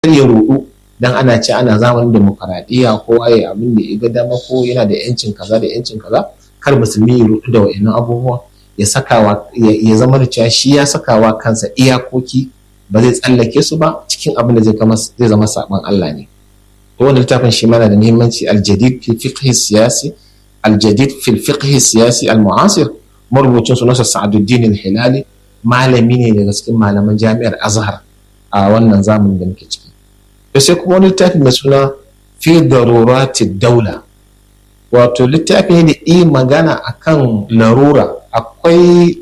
ya rudu dan ana ce ana zamanin demokaradiyya ko waye abin da ya ga dama ko yana da yancin kaza da yancin kaza kar musulmi ya rudu da wa'annan abubuwa ya sakawa ya zama da cewa shi ya sakawa kansa iyakoki ba zai tsallake su ba cikin abin da zai zama saban Allah ne to wannan littafin shi mana da muhimmanci aljadid fi fiqh siyasi aljadid fi fiqh siyasi almu'asir marubucin su nasa Sa'aduddin al-Hilali malami ne daga cikin malaman jami'ar Azhar a wannan zamanin da muke ciki to sai kuma wani littafi mai suna fi darurati daula wato littafi ne da yi magana akan larura akwai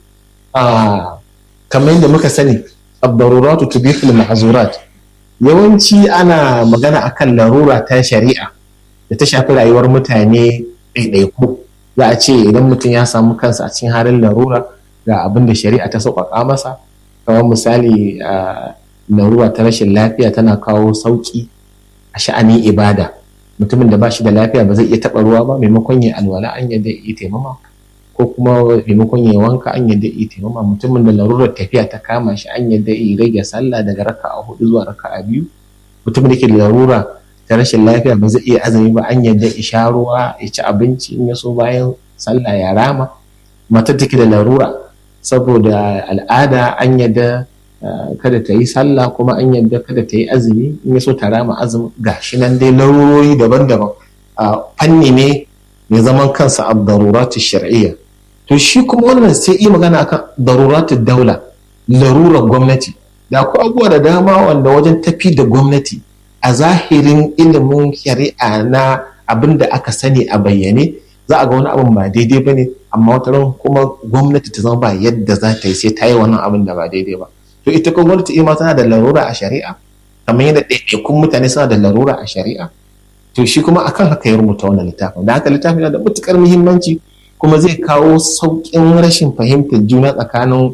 kamar yadda muka sani abdaruratu tubihul mahzurat yawanci ana magana akan larura ta shari'a da ta shafi rayuwar mutane ɗaiɗaiku za a ce idan mutum ya samu kansa a cikin halin larura ga abin da shari'a ta sauƙaƙa masa kamar misali larura ta rashin lafiya tana kawo sauƙi a sha'anin ibada mutumin da ba shi da lafiya ba zai iya taɓa ruwa ba maimakon ya alwala an yadda ya taimama ko kuma maimakon ya wanka an yadda ya taimama mutumin da larurar tafiya ta kama shi an yadda ya rage sallah daga raka'a hudu zuwa raka'a biyu mutumin da ke da larura ta rashin lafiya ba zai iya azumi ba an yadda ya sha ruwa ya ci abinci in ya so bayan sallah ya rama matar take da larura saboda al'ada an yadda kada ta yi sallah kuma an yadda kada ta yi azumi in ya so ta rama azumi gashi nan dai larurori daban-daban fanni ne mai zaman kansa a daruratu shar'iyya to shi kuma wannan sai yi magana akan daruratu daula larurar gwamnati da akwai abubuwa da dama wanda wajen tafi da gwamnati a zahirin ilimin shari'a na abin da aka sani a bayyane za a ga wani abin ba daidai ba ne amma wata ran kuma gwamnati ta zama ba yadda za ta yi sai ta yi wannan abin da ba daidai ba to ita kuma gwamnati ima tana da larura a shari'a kamar yadda ɗaiɗaikun mutane suna da larura a shari'a to shi kuma akan haka ya rubuta wannan littafin da haka littafin yana da matukar muhimmanci kuma zai kawo sauƙin rashin fahimtar juna tsakanin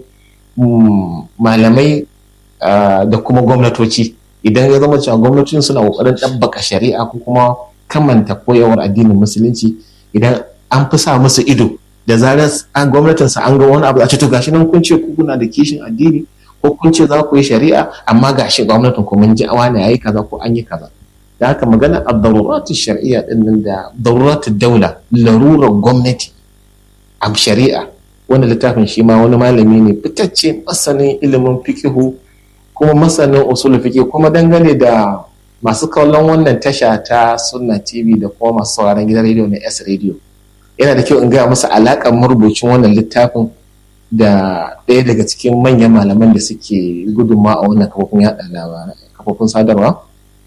malamai da kuma gwamnatoci idan ya zama cewa gwamnatocin suna ƙoƙarin ɗabbaka shari'a ko kuma kamanta koyarwar addinin musulunci idan an fi sa musu ido da zarar an gwamnatin sa an ga wani abu a ce to gashi nan kun ce ku kuna da kishin addini ko kun ce za ku yi shari'a amma gashi gwamnatin ku mun ji wani yayi kaza ko an yi kaza da haka magana a daruratu shari'a din nan da daruratu daula larurar gwamnati a shari'a wani littafin shi ma wani malami ne fitacce masanin ilimin fikihu kuma masanin usul fiqh kuma dangane da masu kallon wannan tasha ta sunna tv da kuma masu sauraron gidan rediyo na s radio yana da kyau in gaya masa alaƙar marubucin wannan littafin da ɗaya daga cikin manyan malaman da suke gudunma a wannan kafofin yaɗa labarai kafofin sadarwa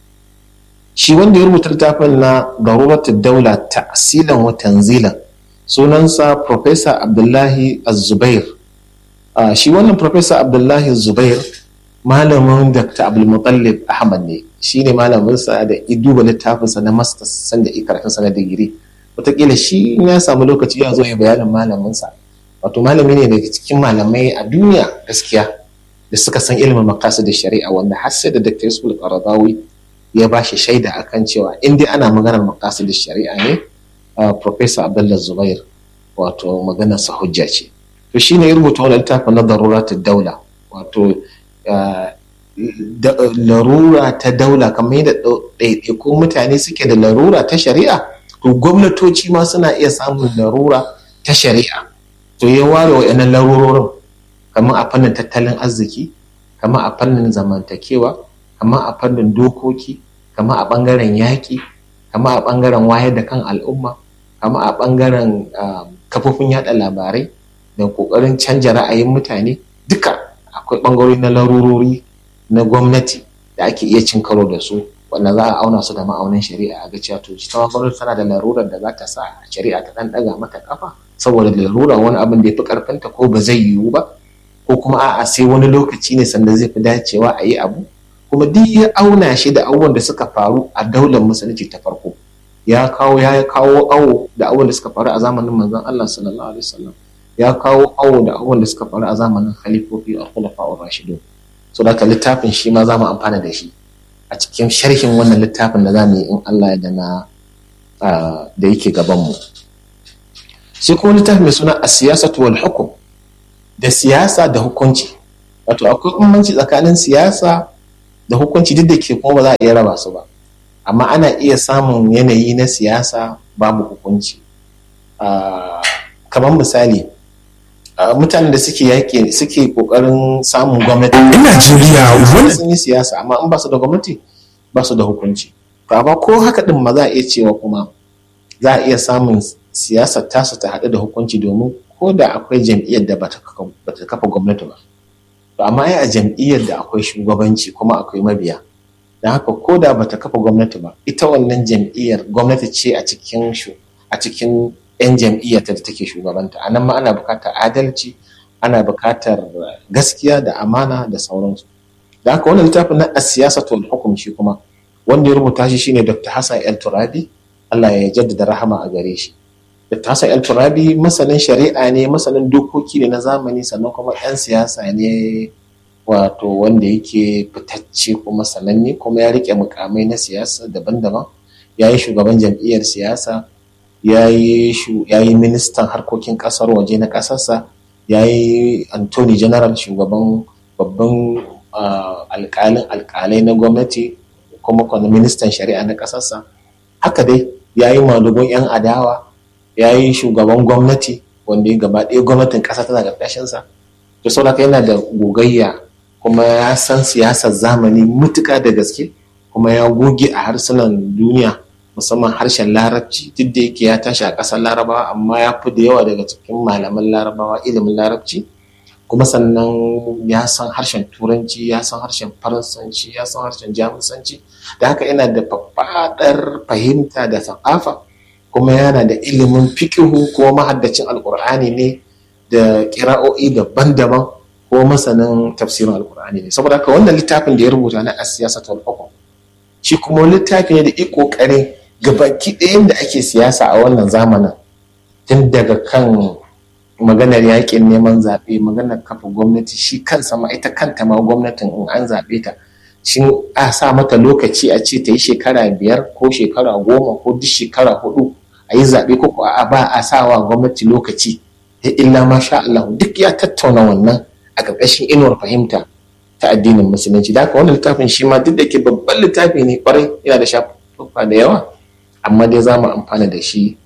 shi wanda ya rubuta littafin na daruratu daula ta'silan wa tanzilan sunansa professor abdullahi az-zubair shi wannan professor abdullahi zubair malamin dr abdulmutallib ahmad ne shi ne malaminsa da ya duba littafinsa na masters sanda ya karatunsa na digiri wataƙila shi ya samu lokaci ya zo ya bayanin malaminsa wato malami ne daga cikin malamai a duniya gaskiya da suka san ilimin makasu da shari'a wanda har sai da dr yusuf qaradawi ya ba shi shaida akan cewa in dai ana maganar makasu da shari'a ne professor abdullah zubair wato maganar sa hujja ce to shine ya rubuta wani littafin na daruratul daula wato larura ta daula kamar yadda ɗaiɗaikun mutane suke da larura ta shari'a to gwamnatoci ma suna iya samun larura ta shari'a to ya ware wa'annan larurorin kamar a fannin tattalin arziki kamar a fannin zamantakewa kamar a fannin dokoki kamar a ɓangaren yaƙi kamar a ɓangaren wayar da kan al'umma kamar a ɓangaren kafofin yaɗa labarai da ƙoƙarin canja ra'ayin mutane duka akwai ɓangarori na larurori na gwamnati da ake iya cin karo da su wanda za a auna su da ma'aunin shari'a a ga cewa to ita gwamnati tana da larurar da za ta sa shari'a ta ɗan ɗaga mata kafa saboda larura wani abin da ya fi ƙarfinta ko ba zai yiwu ba ko kuma a'a sai wani lokaci ne sanda zai fi dacewa a yi abu kuma duk ya auna shi da abubuwan da suka faru a daular musulunci ta farko ya kawo ya kawo awo da abubuwan da suka faru a zamanin manzon Allah sallallahu alaihi wasallam ya kawo awo da abubuwan da suka faru a zamanin khalifofi a khulafa'ur rashidun so da littafin shi ma za mu amfana da shi a cikin sharhin wannan littafin da za mu yi in Allah ya da na da yake gabanmu sai kuma littafin mai suna a siyasatu wal hukum da siyasa da hukunci wato akwai bambanci tsakanin siyasa da hukunci duk da ke kuma ba za a iya raba su ba amma ana iya samun yanayi na siyasa babu hukunci kamar misali mutanen da suke yaƙi suke ƙoƙarin samun gwamnati Najeriya wani sun yi siyasa amma in ba su da gwamnati ba su da hukunci to amma ko haka din ma za a iya cewa kuma za a iya samun siyasar tasu ta haɗu da hukunci domin ko da akwai jam'iyyar da bata kafa gwamnati ba to amma ai a jam'iyyar da akwai shugabanci kuma akwai mabiya don haka ko da bata kafa gwamnati ba ita wannan jam'iyyar gwamnati ce a cikin a cikin 'yan jam'iyyar da take shugabanta a nan ma ana buƙatar adalci ana buƙatar gaskiya da amana da sauransu da haka wannan littafin na siyasa to hukum shi kuma wanda ya rubuta shi shine dr hassan el turabi allah ya jaddada rahama a gare shi dr hassan el turabi masanin shari'a ne masanin dokoki ne na zamani sannan kuma 'yan siyasa ne wato wanda yake fitacce kuma sananne kuma ya rike mukamai na siyasa daban-daban ya yi shugaban jam'iyyar siyasa ya yi ministan harkokin kasar waje na kasarsa ya yi antony general shugaban babban alkalin alkalai na gwamnati kuma kwanan ministan shari'a na kasarsa haka dai ya yi madugun 'yan adawa ya yi shugaban gwamnati wanda ya gaba ɗaya gwamnatin ƙasa tana ƙarƙashinsa da sauraka yana da gogayya kuma ya san siyasar zamani mutuka da gaske kuma ya goge a harsunan duniya musamman harshen larabci duk da yake ya tashi a ƙasar larabawa amma ya fi da yawa daga cikin malaman larabawa ilimin larabci kuma sannan ya san harshen turanci ya san harshen faransanci ya san harshen jamusanci da haka yana da faɗaɗar fahimta da sakafa kuma yana da ilimin fikihu ko mahaddacin alkur'ani ne da kira'o'i daban-daban ko masanin tafsirin alkur'ani ne saboda haka wannan littafin da ya rubuta na asiyasa ta hukum shi kuma littafi ne da i kokarin gabaki ɗayan da ake siyasa a wannan zamanin tun daga kan maganar yakin neman zaɓe maganar kafa gwamnati shi kansa ma ita kanta ma gwamnatin in an zaɓe ta shin a sa mata lokaci a ce ta yi shekara biyar ko shekara goma ko duk shekara hudu a yi zaɓe ko a ba a sawa gwamnati lokaci illa ma sha Allah duk ya tattauna wannan a ƙarƙashin inuwar fahimta ta addinin musulunci da haka wannan littafin shi ma duk da ke babban littafi ne kwarai yana da shafuka da yawa amma dai za mu amfana da shi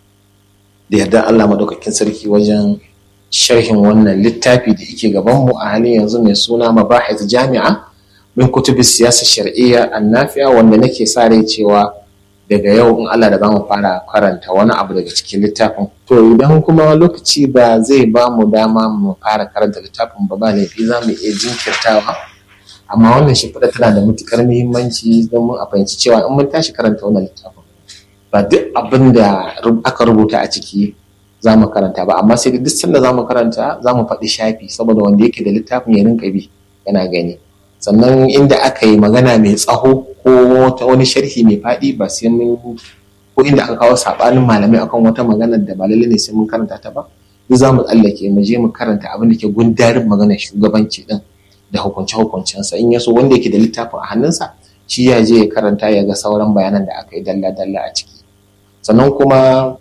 da yarda Allah madaukakin sarki wajen sharhin wannan littafi da yake gabanmu a halin yanzu mai suna mabahith jami'a min kutubi siyasa shar'iyya annafiya wanda nake sa rai cewa daga yau in Allah da zamu fara karanta wani abu daga cikin littafin to idan kuma lokaci ba zai ba mu dama mu fara karanta littafin ba ba laifi za mu iya jinkirtawa amma wannan shi tana da matukar muhimmanci don a fahimci cewa in mun tashi karanta wannan littafin ba duk abin da aka rubuta a ciki za mu karanta ba amma sai duk sanda za mu karanta za mu faɗi shafi saboda wanda yake da littafin ya rinka bi yana gani sannan inda aka yi magana mai tsaho ko wani sharhi mai faɗi ba sai mun ko inda aka kawo saɓanin malamai akan wata magana da ba lalle ne sai mun karanta ta ba duk za mu tsallake mu je mu karanta abin da ke gundarin maganar shugabanci din da hukunce hukuncensa in ya so wanda yake da littafin a hannunsa shi ya je ya karanta ya ga sauran bayanan da aka yi dalla dalla a ciki sannan kuma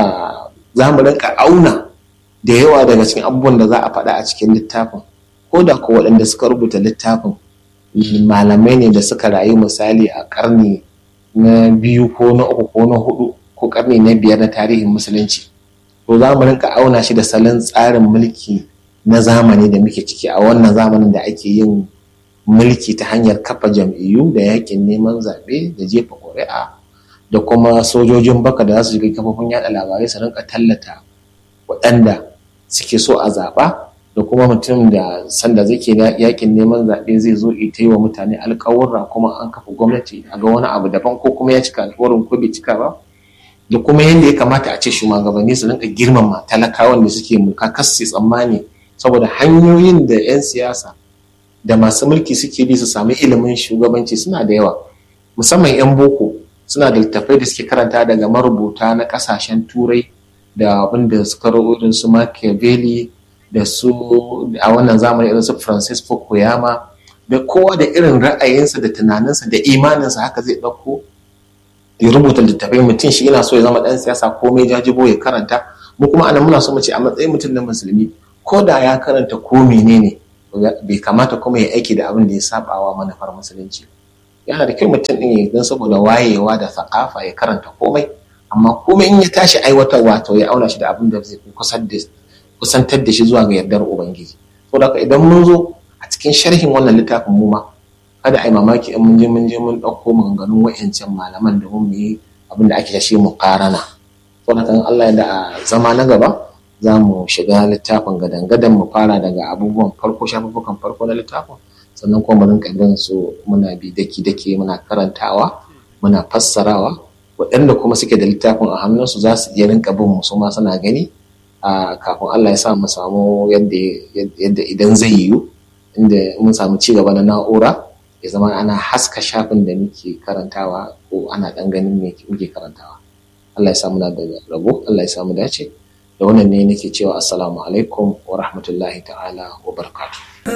za mu rinka auna da yawa daga cikin abubuwan da za a faɗa a cikin littafin ko da ko waɗanda suka rubuta littafin malamai ne da suka rayu misali a ƙarni na biyu ko na uku ko na hudu ko ƙarni na biyar na tarihin musulunci to za mu rinka auna shi da salon tsarin mulki na zamani da muke ciki a wannan zamanin da ake yin mulki ta hanyar kafa jam'iyyu da yakin neman zaɓe da jefa ƙuri'a da kuma sojojin baka da za su shiga kafofin yada labarai su rinka tallata waɗanda suke so a zaɓa da kuma mutum da sanda zai ke yakin neman zaɓe zai zo ita yi wa mutane alƙawurra kuma an kafa gwamnati a ga wani abu daban ko kuma ya cika alƙawarin ko bai cika ba da kuma yadda ya kamata a ce shugabanni su rinka girmama talakawan da suke mulka kas tsammani saboda hanyoyin da 'yan siyasa da masu mulki suke bi su sami ilimin shugabanci suna da yawa musamman 'yan boko suna da littattafai da suke karanta daga marubuta na kasashen turai da abin da suka irin su Machiavelli da su a wannan zamani irin su Francisco Koyama da kowa da irin ra'ayinsa da tunaninsa da imaninsa haka zai ɗauko ya rubuta littattafai mutum shi yana so ya zama ɗan siyasa komai jajibo ya karanta mu kuma anan muna so mu ce a matsayin mutum na musulmi ko da ya karanta ko menene bai kamata kuma ya aiki da abin da ya sabawa manufar musulunci yana da kyau mutum ɗin don saboda wayewa da sakafa ya karanta komai amma komai in ya tashi aiwatarwa to ya auna shi da abin da zai kusantar da shi zuwa ga yardar ubangiji saboda idan mun zo a cikin sharhin wannan littafin mu ma kada ai mamaki in mun je mun je mun ɗauko maganganun wa'ancan malaman da mun yi abin da ake shi mu karana saboda kan Allah ya da zama na gaba za mu shiga littafin gadan-gadan mu fara daga abubuwan farko shafuffukan farko na littafin sannan kuma mu rinka bin su muna bi daki-daki muna karantawa muna fassarawa waɗanda kuma suke da littafin a hannunsu za su iya rinka bin mu su ma suna gani a kafin Allah ya sa mu samu yadda idan zai yiwu inda mun samu ci gaba na na'ura ya zama ana haska shafin da muke karantawa ko ana ɗan ganin me muke karantawa Allah ya samu na da rabo Allah ya samu dace da wannan ne nake cewa assalamu alaikum wa rahmatullahi ta'ala wa barakatuh